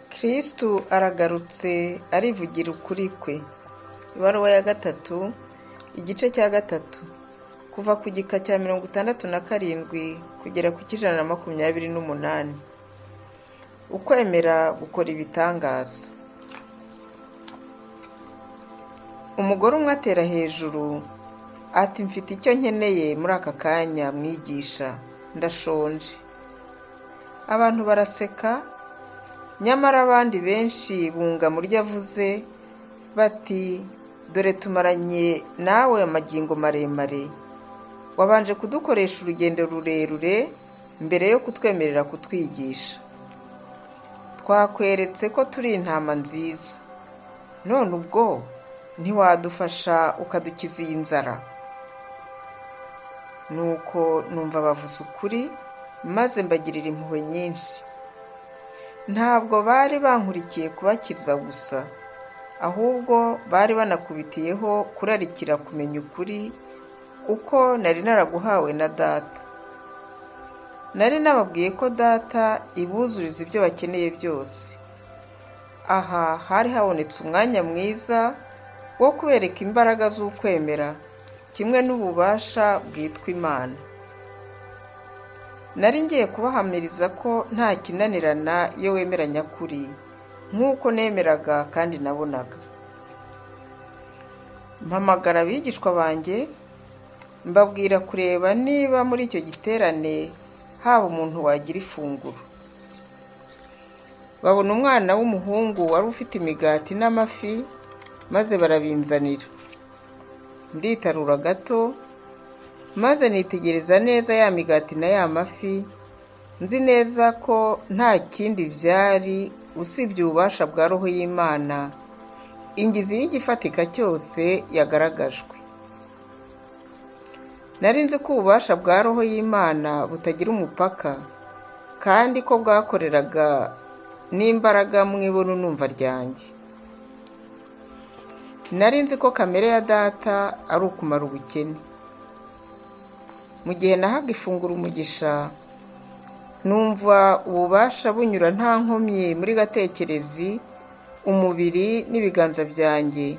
kristu aragarutse arivugira ukuri kwe ibaruwa ya gatatu igice cya gatatu kuva ku gika cya mirongo itandatu na karindwi kugera ku cy'ijana na makumyabiri n'umunani ukwemera gukora ibitangaza umugore umwe atera hejuru ati mfite icyo nkeneye muri aka kanya mwigisha ndashonje abantu baraseka nyamara abandi benshi bunga mu ryo avuze bati dore tumaranye nawe amagingo maremare wabanje kudukoresha urugendo rurerure mbere yo kutwemerera kutwigisha twakweretse ko turi intama nziza none ubwo ntiwadufasha ukadukiza iyi nzara nuko numva bavuze ukuri maze mbagirira impuhwe nyinshi ntabwo bari bankurikiye kubakiza gusa ahubwo bari banakubitiyeho kurarikira kumenya ukuri uko nari naraguhawe na data nari nababwiye ko data ibuzuriza ibyo bakeneye byose aha hari habonetse umwanya mwiza wo kubereka imbaraga z'ukwemera kimwe n'ububasha bwitwa imana nari ngiye kubahamiriza ko nta kinanirana iyo wemera nyakuri nk'uko nemeraga kandi nabonaga mpamagara abigishwa banjye mbabwira kureba niba muri icyo giterane haba umuntu wagira ifunguro babona umwana w'umuhungu wari ufite imigati n'amafi maze barabinzanira nditarura gato maze nitegereza neza ya migati na ya mafi nzi neza ko nta kindi byari usibye ububasha bwa roho y'imana ingizi y'igifatika cyose yagaragajwe nari nzi ko ububasha bwa roho y'imana butagira umupaka kandi ko bwakoreraga n'imbaraga mu ibono numva ryanjye nari nzi ko kamere ya data ari ukumara ubukene mu gihe nahaga ifunguro umugisha numva ububasha bunyura nta nkomyi muri gatekerezi umubiri n'ibiganza byanjye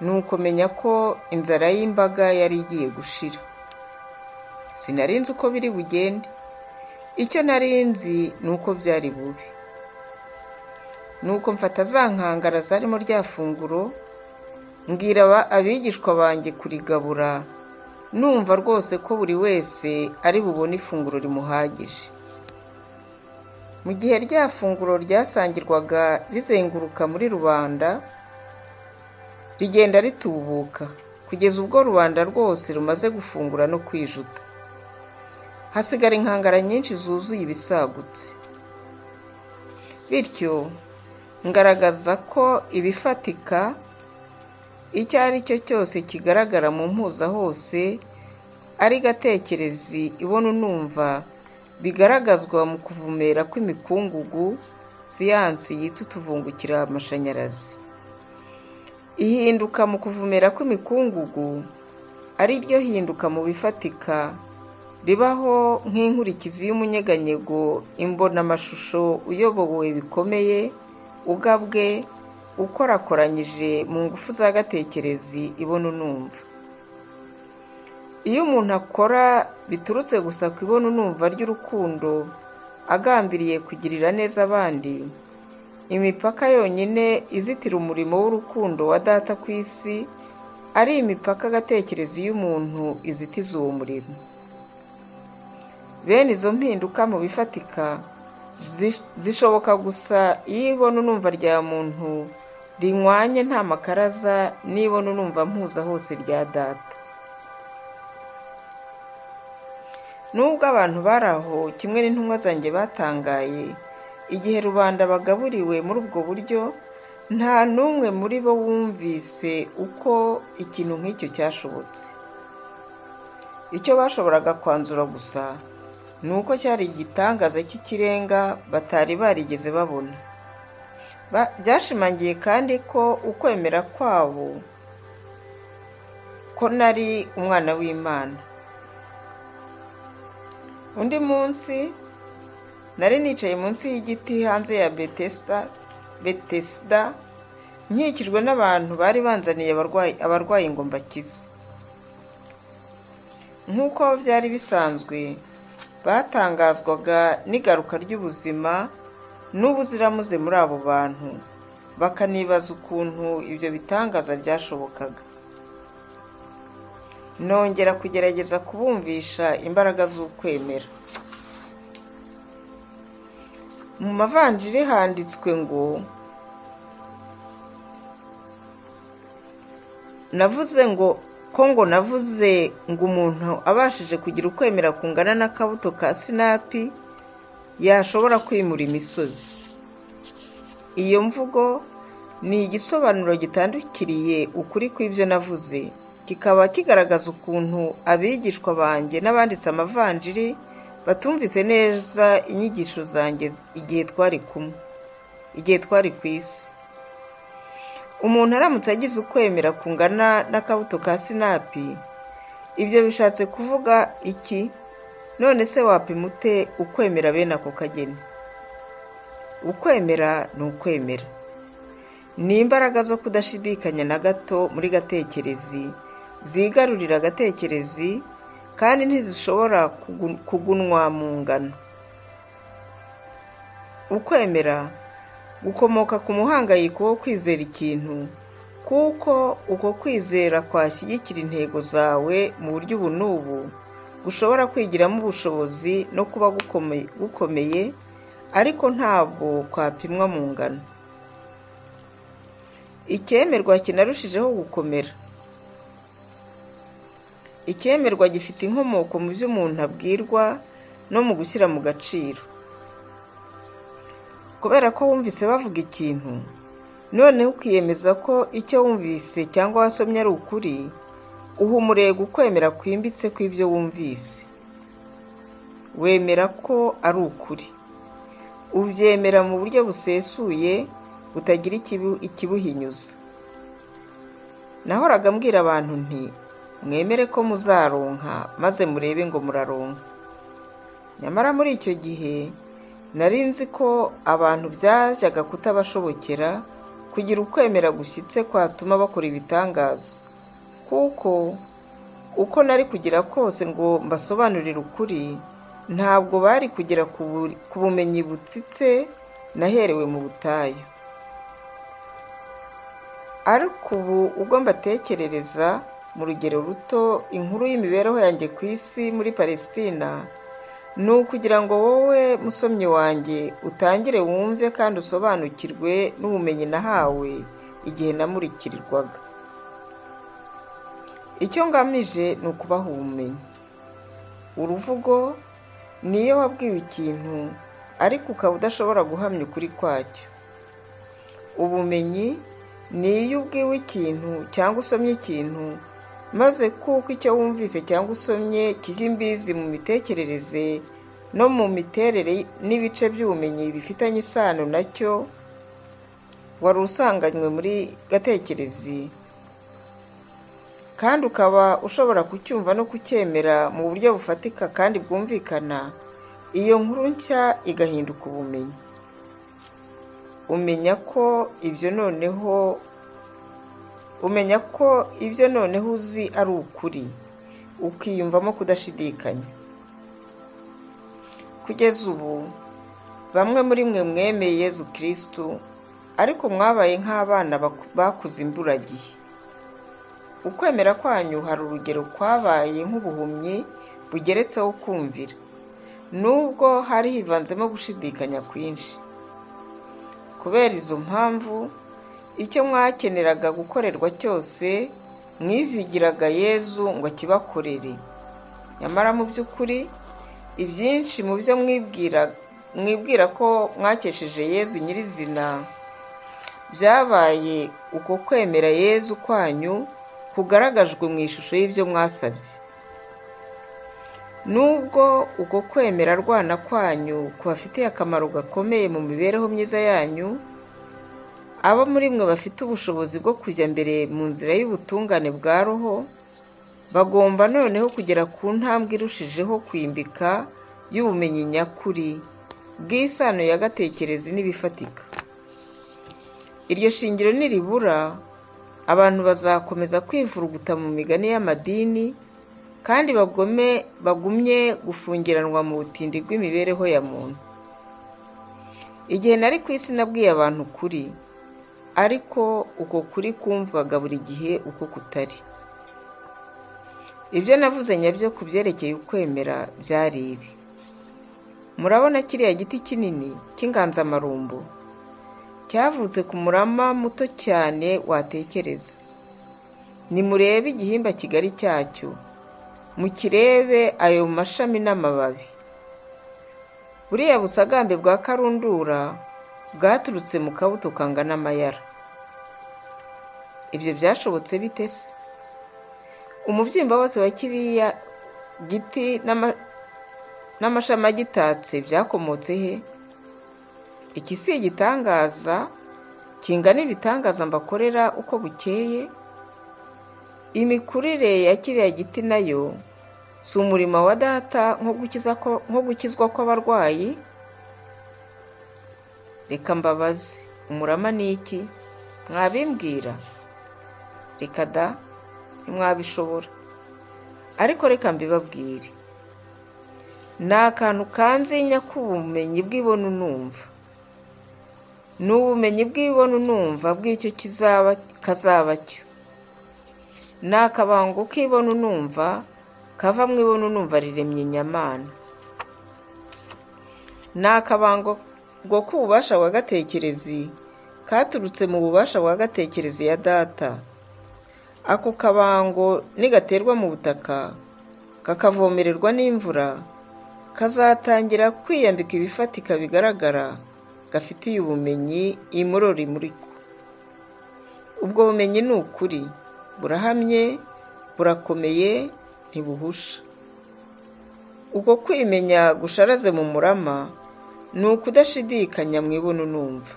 ni ukumenya ko inzara y'imbaga yari igiye gushira sinari nzi uko biri bugende icyo nari nzi ni uko byari bubi ni uko mfata za nkangara zarimo rya funguro mbwira abigishwa banjye kurigabura numva rwose ko buri wese ari bubone ifunguro rimuhagije mu gihe rya funguro ryasangirwaga rizenguruka muri rubanda rigenda ritubuka kugeza ubwo rubanda rwose rumaze gufungura no kwijuta hasigara inkangara nyinshi zuzuye ibisagutse bityo ngaragaza ko ibifatika icyo ari cyo cyose kigaragara mu mpuza hose ari gatekerezi ibona unumva bigaragazwa mu kuvumera kw'imikungugu siyansi yita utuvungukira amashanyarazi ihinduka mu kuvumera kw'imikungugu ari ryo hinduka mu bifatika ribaho nk'inkurikizi y'umunyeganyego imbonamashusho uyobowe bikomeye ubwe ukorakoranyije mu ngufu za gatekerezi ibona unumva iyo umuntu akora biturutse gusa ku ibona unumva ry'urukundo agambiriye kugirira neza abandi imipaka yonyine izitira umurimo w'urukundo wa data ku isi ari imipaka agatekerezi y'umuntu izitiza uwo murimo bene izo mpinduka mu bifatika zishoboka gusa iyo ibona unumva rya muntu rinywanye nta makaraza n'ibona unumva mpuza hose rya data nubwo abantu bari aho kimwe n'intumwa zanjye batangaye igihe rubanda bagaburiwe muri ubwo buryo nta n'umwe muri bo wumvise uko ikintu nk'icyo cyashobotse icyo bashoboraga kwanzura gusa ni uko cyari igitangaza cy'ikirenga batari barigeze babona byashimangiye kandi ko ukwemera kwabo ko nari umwana w'imana undi munsi nari nicaye munsi y'igiti hanze ya betesita betesida nkikijwe n'abantu bari banzaniye abarwayi abarwayi ngo mbakize nk'uko byari bisanzwe batangazwaga n'igaruka ry'ubuzima n'ubuziramuze muri abo bantu bakanibaza ukuntu ibyo bitangaza byashobokaga nongera kugerageza kubumvisha imbaraga z'ukwemera mu mavanjiri handitswe ngo navuze ngo ko ngo navuze ngo umuntu abashije kugira ukwemera kungana n'akabuto ka sinapi yashobora kwimura imisozi iyo mvugo ni igisobanuro gitandukiriye ukuri kw'ibyo navuze kikaba kigaragaza ukuntu abigishwa banjye n'abanditse amavanjiri batumvise neza inyigisho zanjye igihe twari kumwe igihe twari ku isi umuntu aramutse agize ukwemera kungana n'akabuto ka sinapi ibyo bishatse kuvuga iki none se wapima ute ukwemera bene ako kageni ukwemera ni ukwemera ni imbaraga zo kudashidikanya na gato muri gatekerezi zigarurira agatekerezi kandi ntizishobora kugunwa mu ngano ukwemera gukomoka ku muhangayiko wo kwizera ikintu kuko uko kwizera kwashyigikira intego zawe mu buryo ubu n'ubu gushobora kwigiramo ubushobozi no kuba gukomeye ariko ntabwo kwapimwa mu ngano icyemerwa kinarushijeho gukomera icyemerwa gifite inkomoko mu byo umuntu abwirwa no mu gushyira mu gaciro kubera ko wumvise bavuga ikintu noneho ukiyemeza ko icyo wumvise cyangwa wasomye ari ukuri uha umurego ukwemera kwimbitse kw'ibyo wumvise wemera ko ari ukuri ubyemera mu buryo busesuye butagira ikibuhinyuza nahoraga mbwira abantu nti mwemere ko muzaronka maze murebe ngo muraronka nyamara muri icyo gihe nari nzi ko abantu byajyaga kutabashobokera kugira ukwemera gushyitse kwatuma bakora ibitangaza kuko uko nari kugira kose ngo mbasobanurire ukuri ntabwo bari kugera ku bumenyi butsitse naherewe mu butayu ariko ubu ubwo mbatekerereza mu rugero ruto inkuru y'imibereho yanjye ku isi muri palesitina ni ukugira ngo wowe musomyi wanjye utangire wumve kandi usobanukirwe n'ubumenyi nahawe igihe namurikirirwaga icyo ngamije ni ukubaha ubumenyi uruvugo niyo wabwiwe ikintu ariko ukaba udashobora guhamya ukuri kwacyo ubumenyi ni iyo ubwiwe ikintu cyangwa usomye ikintu maze kuko icyo wumvise cyangwa usomye kijya imbizi mu mitekerereze no mu miterere n'ibice by'ubumenyi bifitanye isano nacyo wari usanganywe muri gatekerezi kandi ukaba ushobora kucyumva no kucyemera mu buryo bufatika kandi bwumvikana iyo nkuru nshya igahinduka ubumenyi umenya ko ibyo noneho umenya ko ibyo noneho uzi ari ukuri ukiyumvamo kudashidikanya kugeza ubu bamwe muri mwe mwemeye Yezu kirisitu ariko mwabaye nk'abana bakuze imburagihe ukwemera kwanyu hari urugero kwabaye nk'ubuhumyi bugeretseho kumvira nubwo hari hivanzemo gushidikanya kwinshi kubera izo mpamvu icyo mwakeneraga gukorerwa cyose mwizigiraga yezu ngo akibakorere nyamara mu by'ukuri ibyinshi mu byo mwibwira ko mwakesheje yezu nyirizina byabaye uko kwemera yezu kwanyu kugaragajwe mu ishusho y'ibyo mwasabye nubwo uko kwemera rwana kwanyu kubafitiye akamaro gakomeye mu mibereho myiza yanyu abo muri mwe bafite ubushobozi bwo kujya mbere mu nzira y'ubutungane bwa roho bagomba noneho kugera ku ntambwe irushijeho kwimbika y'ubumenyi nyakuri bw'isano ya gatekerezi n'ibifatika iryo shingiro niribura abantu bazakomeza kwivuruguta mu migani y'amadini kandi bagome bagumye gufungiranwa mu butindi bw'imibereho ya muntu igihe nari ku isi nabwiye abantu kuri ariko uko kuri kumvwaga buri gihe uko kutari ibyo navuze nyabyo ku byerekeye ukwemera byari ibi murabona kiriya giti kinini cy'inganzamarumbo cyavutse ku murama muto cyane watekereza nimurebe igihimba kigari cyacyo mukirebe ayo mashami n'amababi buriya busagambe bwa karundura bwaturutse mu kabuto kangana amayara ibyo byashobotse bite se umubyimba wose wa kiriya giti n'amashami agitatse byakomotse he iki si igitangaza kingana ibitangaza mbakorera uko bukeye imikurire ya kiriya giti nayo si umurimo wa data nko gukizwa kw'abarwayi reka mbabaze umurama ni iki mwabimbwira reka da ntimwabishobora ariko reka mbibabwire ni akantu kanzinya k'ubumenyi bw'ibona unumva ni ubumenyi bw'ibona unumva bw'icyo kizaba kazaba cyo ni akabango k'ibona unumva kava mu ibona unumva riremye inyamana ni akabango ngo k'ububasha bwa gatekerezi katurutse mu bubasha bwa gatekerezi ya data ako kabango nigaterwa mu butaka kakavomererwa n'imvura kazatangira kwiyambika ibifatika bigaragara gafitiye ubumenyi imurora imurika ubwo bumenyi ni ukuri burahamye burakomeye ntibuhusha ubwo kwimenya gusharaze mu murama ni ukudashidikanya mu ibona unumva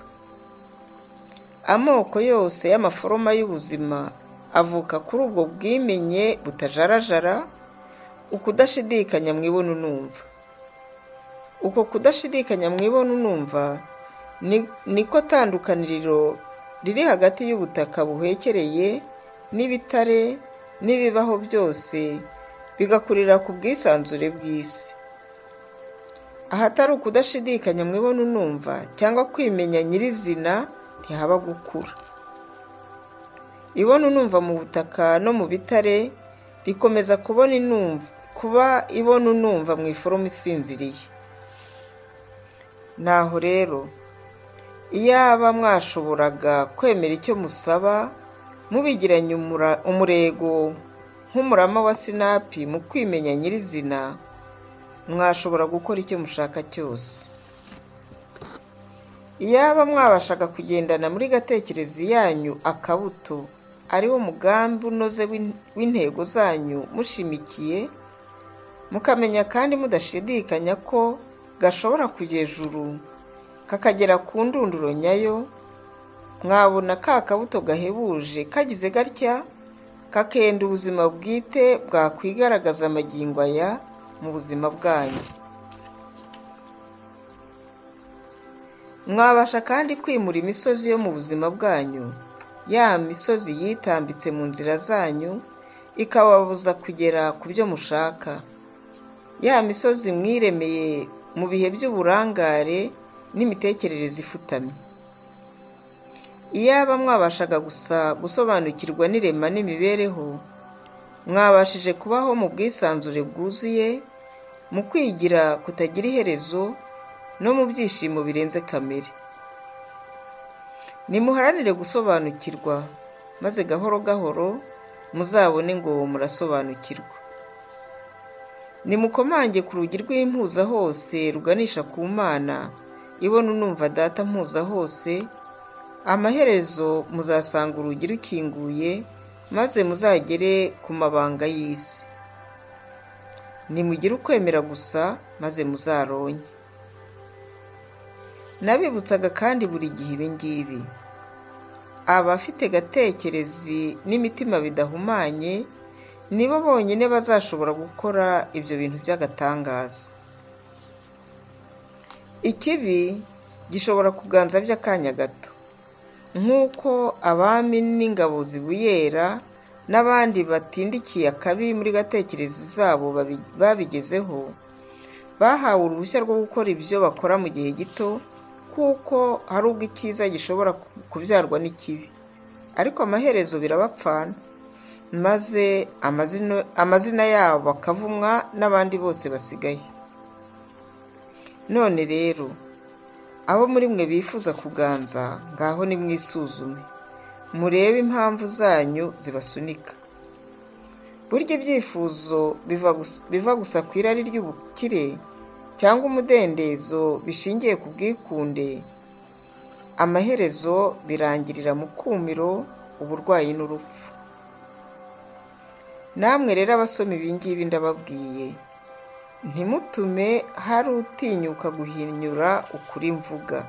amoko yose y'amaforoma y'ubuzima avuka kuri ubwo bwimenye butajarajara ukudashidikanya mu ibona unumva uko kudashidikanya mu ibona unumva niko tandukaniriro riri hagati y'ubutaka buhekereye n'ibitare n'ibibaho byose bigakurira ku bwisanzure bw'isi ahatari ukudashidikanya mu ibona unumva cyangwa kwimenya nyirizina ntihaba gukura ibona unumva mu butaka no mu bitare rikomeza kubona inumva kuba ibona unumva mu iforomo isinziriye naho rero iyaba mwashoboraga kwemera icyo musaba mubigiranye umurego nk'umurama wa sinapi mu kwimenya nyirizina mwashobora gukora icyo mushaka cyose iyaba mwabashaga kugendana muri gatekerezi yanyu akabuto ariwo mugambi unoze w'intego zanyu mushimikiye mukamenya kandi mudashidikanya ko gashobora hejuru kakagera ku ndunduro nyayo mwabona ka kabuto gahebuje kagize gatya kakenda ubuzima bwite bwakwigaragaza amagingo aya mu buzima bwanyu mwabasha kandi kwimura imisozi yo mu buzima bwanyu ya misozi yitambitse mu nzira zanyu ikababuza kugera ku byo mushaka ya misozi mwiremeye mu bihe by'uburangare n'imitekerereze ifutamye iyaba mwabashaga gusa gusobanukirwa n'irema n'imibereho mwabashije kubaho mu bwisanzure bwuzuye mu kwigira kutagira iherezo no mu byishimo birenze kamere nimuharanire gusobanukirwa maze gahoro gahoro muzabone ngo murasobanukirwa nimukomange ku rugi rw'impuza hose ruganisha ku mana ibona unumva data mpuza hose amaherezo muzasanga urugi rukinguye maze muzagere ku mabanga y'isi nimugire ukwemera gusa maze muzaronye nabibutsaga kandi buri gihe ibi ngibi abafite gatekerezi n'imitima bidahumanye nibo bonyine bazashobora gukora ibyo bintu by'agatangaza ikibi gishobora kuganza by'akanya gato nk'uko abami n'ingabo zibuyera n'abandi batindikiye akabi muri gatekerezo zabo babi- babigezeho bahawe uruhushya rwo gukora ibyo bakora mu gihe gito kuko hari ubwo icyiza gishobora ku- kubyarwa n'ikibi ariko amaherezo birabapfana maze amazina- amazina yabo bakavumwa n'abandi bose basigaye none rero abo muri mwe bifuza kuganza ngaho nimwisuzume murebe impamvu zanyu zibasunika burya ibyifuzo biva gus- biva gusa ku irari ry'ubukire cyangwa umudendezo bishingiye ku bwikunde amaherezo birangirira mu kumiro uburwayi n'urupfu namwe rero abasoma ibingibi ndababwiye ntimutume hari utinyuka guhinyura ukuri mvuga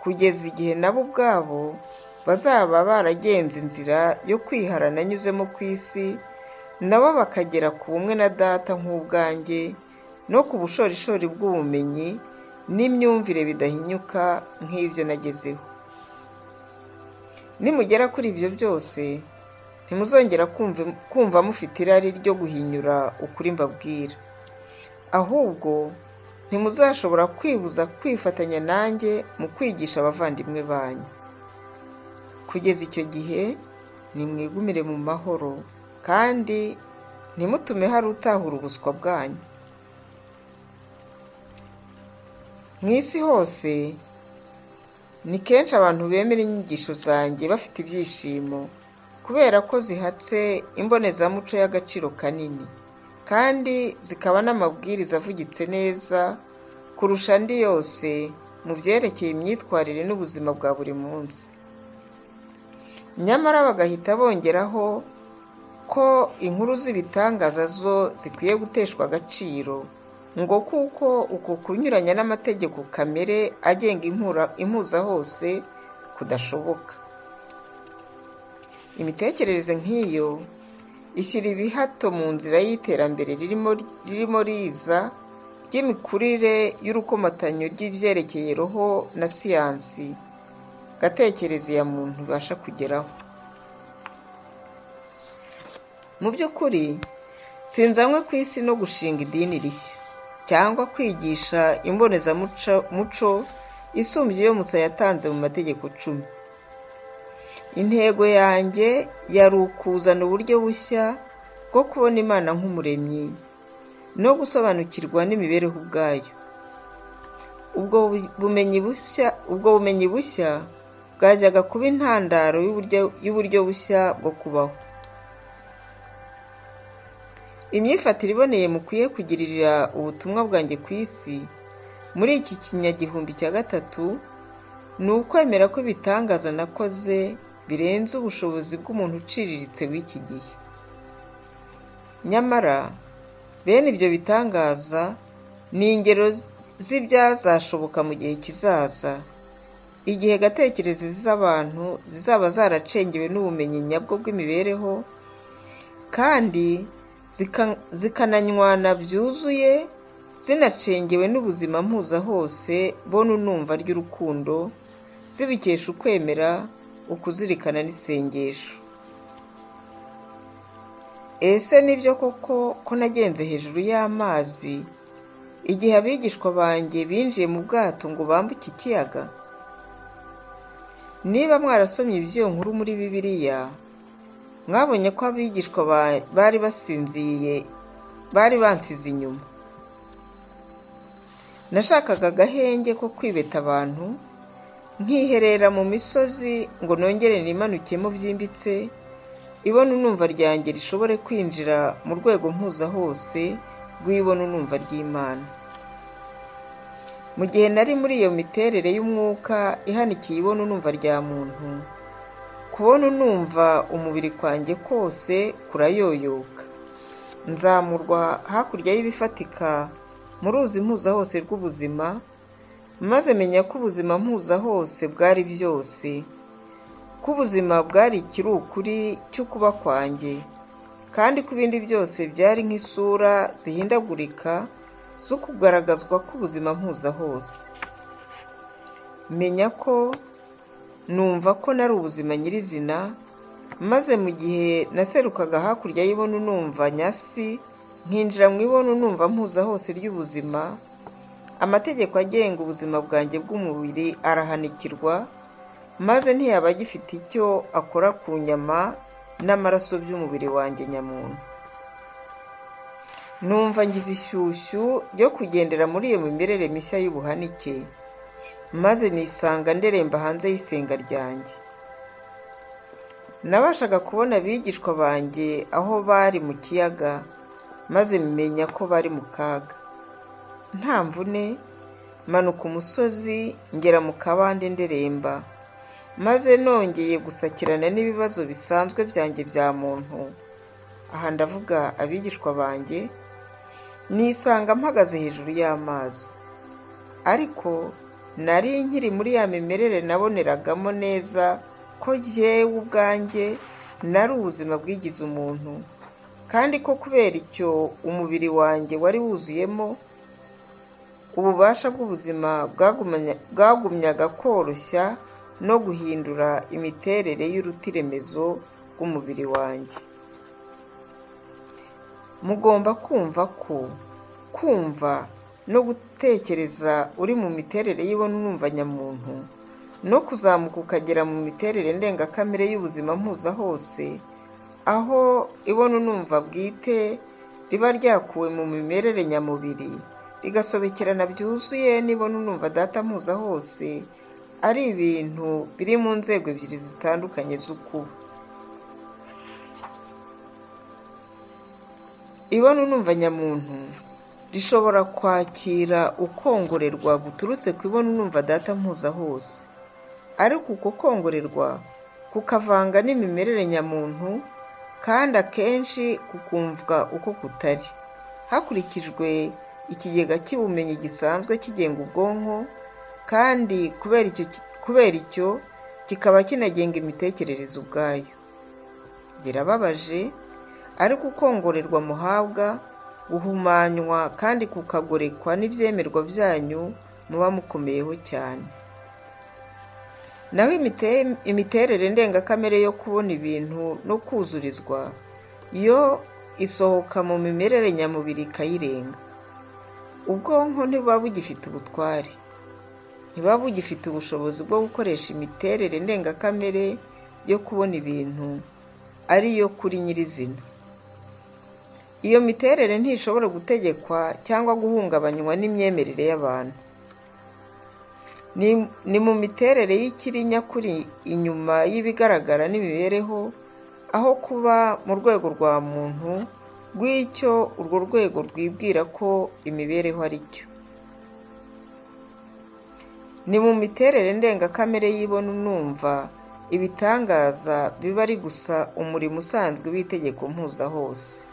kugeza igihe nabo ubwabo bazaba baragenze inzira yo kwiharana anyuzemo ku isi nabo bakagera ku bumwe na data nk'ubwanjye no ku bushorishori bw'ubumenyi n'imyumvire bidahinyuka nk'ibyo nagezeho nimugera kuri ibyo byose ntimuzongera kumva- kumva mufite irari ryo guhinyura ukuri mbabwira ahubwo ntimuzashobora kwibuza kwifatanya nanjye mu kwigisha abavandimwe banyu kugeza icyo gihe nimwigumire mu mahoro kandi ntimutume hari utahura ubuswa bwanyu mu isi hose ni kenshi abantu bemera inyigisho zanjye bafite ibyishimo kubera ko zihatse imbonezamuco y'agaciro kanini kandi zikaba n'amabwiriza avugitse neza kurusha andi yose mu byerekeye imyitwarire n'ubuzima bwa buri munsi nyamara bagahita bongeraho ko inkuru z'ibitangaza zo zikwiye guteshwa agaciro ngo kuko uko kunyuranya n'amategeko kamere agenga impura- impuza hose kudashoboka imitekerereze nk'iyo ishyira ibihato mu nzira y'iterambere ririmo ririmo riza ry'imikurire y'urukomatanyo ry'ibyerekeye roho na siyansi gatekerezi ya muntu ibasha kugeraho mu by'ukuri sinzanywe ku isi no gushinga idini rishya cyangwa kwigisha imbonezamuco muco isumbye iyo musa yatanze mu mategeko cumi intego yanjye yari ukuzana uburyo bushya bwo kubona imana nk'umuremyi no gusobanukirwa n'imibereho ubwayo ubwo bu- bumenyi bushya ubwo bumenyi bushya bwajyaga kuba intandaro y'uburyo- y'uburyo bushya bwo kubaho imyifatire iboneye mukwiye kugirira ubutumwa bwanjye ku isi muri iki kinyagihumbi cya gatatu ni ukwemera ko ibitangaza nakoze birenze ubushobozi bw'umuntu uciriritse w'iki gihe nyamara bene ibyo bitangaza ni ingero z'ibyazashoboka mu gihe kizaza igihe gatekerezi z'abantu zizaba zaracengewe n'ubumenyi nyabwo bw'imibereho kandi zika- zikananywana byuzuye zinacengewe n'ubuzima mpuza hose bona unumva ry'urukundo zibikesha ukwemera ukuzirikana n'isengesho ese nibyo koko ko nagenze hejuru y'amazi igihe abigishwa banjye binjiye mu bwato ngo bambuke ikiyaga niba mwarasomye iby'iyo nkuru muri bibiliya mwabonye ko abigishwa ba- bari basinziye bari bansize inyuma nashakaga agahenge ko kwibeta abantu nkiherera mu misozi ngo nongere nimanukemo byimbitse ibona unumva ryanjye rishobore kwinjira mu rwego mpuza hose rw'ibona unumva ry'imana mu gihe nari muri iyo miterere y'umwuka ihanikiye ibona unumva rya muntu kubona unumva umubiri kwanjye kose kurayoyoka nzamurwa hakurya y'ibifatika mu ruzi mpuza hose rw'ubuzima maze menya ko ubuzima mpuza hose bwari byose ko ubuzima bwari ikiri ukuri cyo kuba kwanjye kandi ko ibindi byose byari nk'isura zihindagurika zo kugaragazwa k'ubuzima mpuza hose menya ko numva ko nari ubuzima nyirizina maze mu gihe naserukaga hakurya y'ibonu numva nyasi nkinjira mu ibonu numva mpuza hose ry'ubuzima amategeko agenga ubuzima bwanjye bw'umubiri arahanikirwa maze ntiyaba agifite icyo akora ku nyama n'amaraso by'umubiri wanjye nyamuntu numva ngize ishyushyu ryo kugendera muri iyo mimerere mishya y'ubuhanike maze nisanga nderemba hanze y'isenga ryanjye nabashaga kubona abigishwa banjye aho bari mu kiyaga maze menya ko bari mu kaga nta mvune manuka umusozi ngera mu kabande nderemba maze nongeye gusakirana n'ibibazo bisanzwe byanjye bya muntu aha ndavuga abigishwa banjye nisanga mpagaze hejuru y'amazi ariko nari nkiri muri ya mimerere naboneragamo neza ko yewe ubwanjye nari ubuzima bwigize umuntu kandi ko kubera icyo umubiri wanjye wari wuzuyemo ububasha bw'ubuzima bwagumyaga koroshya no guhindura imiterere y'urutiremezo rw'umubiri wanjye mugomba kumva ko kumva no gutekereza uri mu miterere y'ibonumva nyamuntu no kuzamuka ukagera mu miterere ndengakamere y'ubuzima mpuza hose aho ibona unumva bwite riba ryakuwe mu mimerere nyamubiri rigasobekerana byuzuye n'ibona unumva data mpuza hose ari ibintu biri mu nzego ebyiri zitandukanye z'ukuba ibona unumva nyamuntu rishobora kwakira ukongorerwa guturutse ku ibona unumva data mpuza hose ariko uko kongorerwa kukavanga n'imimerere nyamuntu kandi akenshi kukumvwa uko kutari hakurikijwe ikigega cy'ubumenyi gisanzwe kigenga ubwonko kandi kubera icyo kikaba kinagenga imitekerereze ubwayo birababaje ariko ukongorerwa muhabwa guhumanywa kandi kukagorekwa n'ibyemerwa byanyu muba mukomeyeho cyane naho imiterere ndengakamere yo kubona ibintu no kuzurizwa yo isohoka mu mimerere nyamubiri ikayirenga ubwonko ntibuba bugifite ubutware ntibuba bugifite ubushobozi bwo gukoresha imiterere ndengakamere yo kubona ibintu ariyo kuri nyirizina iyo miterere ntishobora gutegekwa cyangwa guhungabanywa n'imyemerere y'abantu ni mu miterere y'ikiri nyakuri inyuma y'ibigaragara n'imibereho aho kuba mu rwego rwa muntu rw'icyo urwo rwego rwibwira ko imibereho ari cyo ni mu miterere ndengakamere y'ibona unumva ibitangaza biba ari gusa umurimo usanzwe w'itegeko mpuza hose